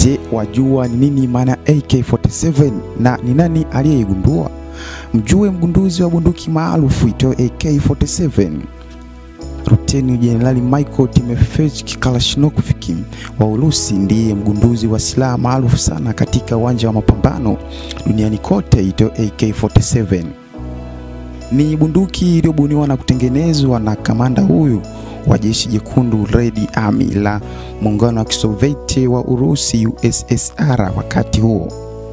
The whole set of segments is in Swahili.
Je, wajua ni nini maana ya AK47 na ni nani aliyeigundua? Mjue mgunduzi wa bunduki maarufu itwayo AK47. Luteni Jenerali Michael Timofeyevich Kalashnikov wa Urusi ndiye mgunduzi wa silaha maarufu sana katika uwanja wa mapambano duniani kote itwayo AK47. Ni bunduki iliyobuniwa na kutengenezwa na kamanda huyu wa jeshi jekundu Red Army la muungano wa Kisovieti wa Urusi USSR wakati huo.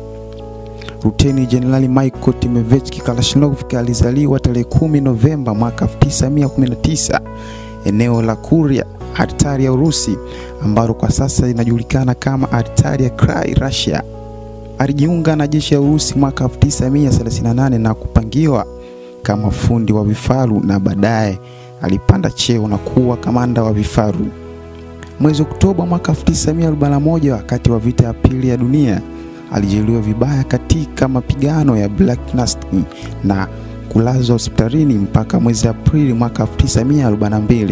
Luteni Jenerali Michael Timofeyevich Kalashnikov alizaliwa tarehe 10 Novemba mwaka 1919 eneo la Kuria, Altari ya Urusi ambalo kwa sasa linajulikana kama Altari ya Krai, Russia. Alijiunga na jeshi la Urusi mwaka 1938 na kupangiwa kama fundi wa vifaru na baadaye alipanda cheo na kuwa kamanda wa vifaru. Mwezi Oktoba mwaka 1941 wakati wa vita ya pili ya dunia alijeruhiwa vibaya katika mapigano ya Black Nest na kulazwa hospitalini mpaka mwezi Aprili mwaka 1942.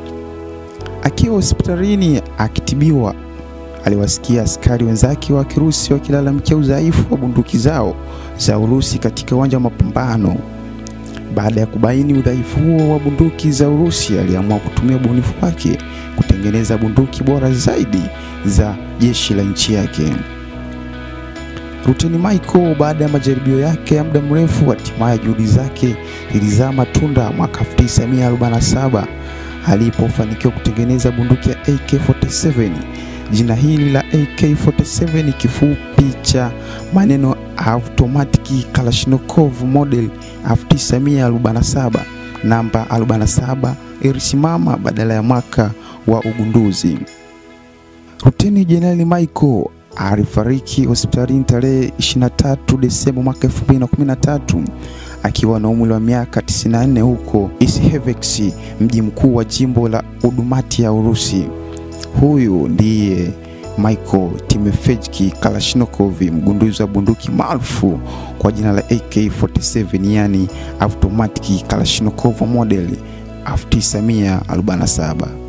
Akiwa hospitalini akitibiwa, aliwasikia askari wenzake wa Kirusi wakilalamikia udhaifu wa bunduki zao za Urusi katika uwanja wa mapambano. Baada ya kubaini udhaifu huo wa bunduki za Urusi, aliamua kutumia ubunifu wake kutengeneza bunduki bora zaidi za jeshi la nchi yake. Luteni Michael baada ya majaribio yake ya muda mrefu, hatimaye juhudi zake zilizaa matunda mwaka 1947 alipofanikiwa kutengeneza bunduki ya AK47. Jina hili la AK47 ni kifupi cha maneno Automatic Kalashnikov Model 1947. Namba 47 ilisimama badala ya mwaka wa ugunduzi. Luteni Jenerali Michael alifariki hospitalini tarehe 23 Desemba mwaka 2013 akiwa na umri wa miaka 94 huko Ishievsk, mji mkuu wa jimbo la Udmurtia ya Urusi. Huyu ndiye Michael Timofeyevich Kalashnikov, mgunduzi wa bunduki maarufu kwa jina la AK47, yani Automatic Kalashnikov Model 1947.